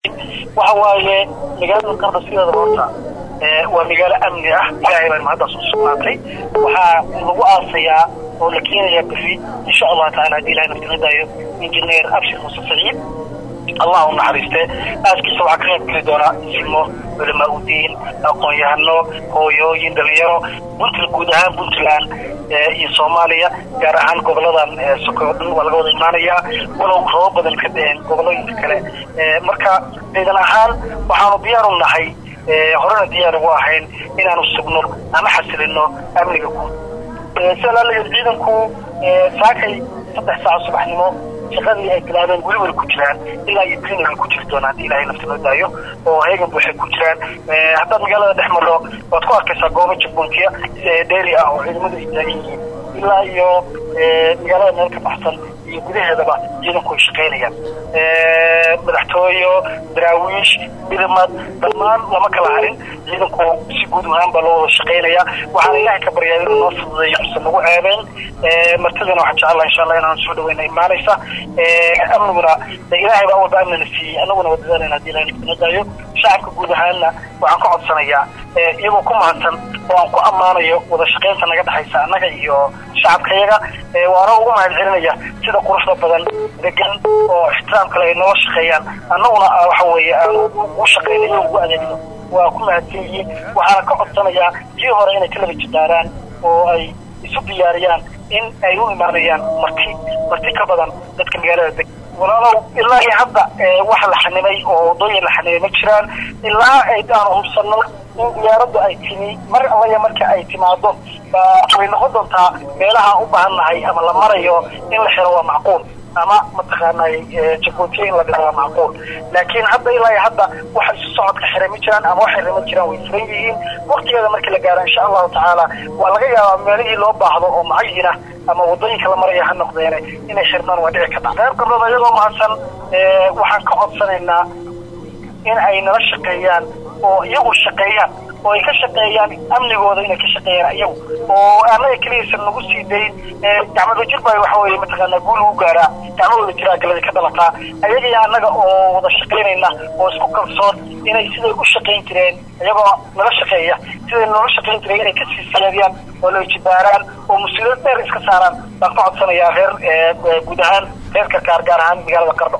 waxa waaye magaalada qardho sideeda horta waa magaalo amni ah ilaahay baan mahaddaas u sugnaatay waxaa lagu aasayaa oo la keenayaa beri insha allahu taala haddii ilahay naftinadaayo injineer abshir muuse saciid allah u naxariiste aaskiisa waxaa ka qayb geli doonaa silmo culamaa udiin aqoon-yahano hooyooyin dhalinyaro puntland guud ahaan puntland iyo soomaaliya gaar ahaan goboladan sokoy oo dhan waa laga wada imaanayaa walow roobo badan ka dheheen gobolooyinka kale marka ciidan ahaan waxaanu diyaar u nahay horena diyaar ugu ahayn inaanu sugno ama xasilino amniga guud sialaalageed ciidanku saakay saddex saaco subaxnimo shaqadii ay bilaabeen weli weli ku jiraan ilaa iyo greenland ku jiri doonaan haddii ilahay nafta noo daayo oo heegan buuxay ku jiraan haddaad magaalada dhex marro waad ku arkaysaa goobo jabboontiya dheeri ah oo ciidamadu ay taagan yihiin ilaa iyo magaalada meel ka baxsan iyo gudaheedaba ciidanku ay shaqaynayaan madaxtooyo daraawiish midamad dhammaan lama kala harin ciidanku si guud ahaan baa loo wada shaqaynaya waxaana ilaahay ka baryaa inuu noo fududeeyo usan nagu ceebeen martidana waxaan jecel laha insha allah inaan soo dhaweyna imaanaysa amniguna ilaahay baa walba amnina siiyey annaguna waa dadaalayna hadii ilahay naftina daayo shacabka guud ahaanna waxaan ka codsanayaa iyagoo ku mahadsan oo aan ku ammaanayo wada shaqaynta naga dhexaysa annaga iyo shacabkayaga waana ugu mahad celinaya sida quruxda badan degan oo ixtiraam kale ay noola shaqeeyaan annaguna waxa weeye aan ugu shaqaynayo ugu adeegno waa ku mahadsan yihiin waxaana ka codsanayaa sii hore inay ka laba jidaaraan oo ay isu diyaariyaan in ay u imaanayaan marti marti ka badan dadka magaalada deg walaalow ilaa iyo hadda wax la xanimay oo wadooyin la xanimay ma jiraan ilaa aanu hubsano in diyaaraddu ay timi mar allaya marka ay timaado way noqon doontaa meelaha u baahannahay ama la marayo in la xiro waa macquul ama mataqaanay jabootiye in la dhigo waa macquul laakiin hadda ilaa iyo hadda waxa isu socodka xiray ma jiraan ama wax xiray ma jiraan way furan yihiin waktigeeda markii la gaaro insha allahu tacaala waa laga yaabaa meelihii loo baahdo oo macayina ama wadooyinka la maraya ha noqdeene inay xirmaan waa dhici karta reer gabdhood iyagoo mahadsan waxaan ka codsanaynaa in ay nala shaqeeyaan oo iyagu shaqeeyaan oo ay ka shaqeeyaan amnigooda inay ka shaqeeyaan iyagu oo annaga keliyaysan nagu sii dayn gacmada jir baa waxa weeye mataqaanaa guul ugu gaaraa gacmadooda jiraa galadi ka dhalataa ayaga iyo annaga oo wada shaqaynayna oo isku kalsoon inay siday u shaqayn jireen iyagoo nala shaqeeya siday noola shaqayn jireen inay kasii siyaadiyaan oo la jibaaraan oo mas-uuliyad dheer iska saaraan baan ka codsanayaa reer guud ahaan reer karkaar gaar ahaan magaalada qardho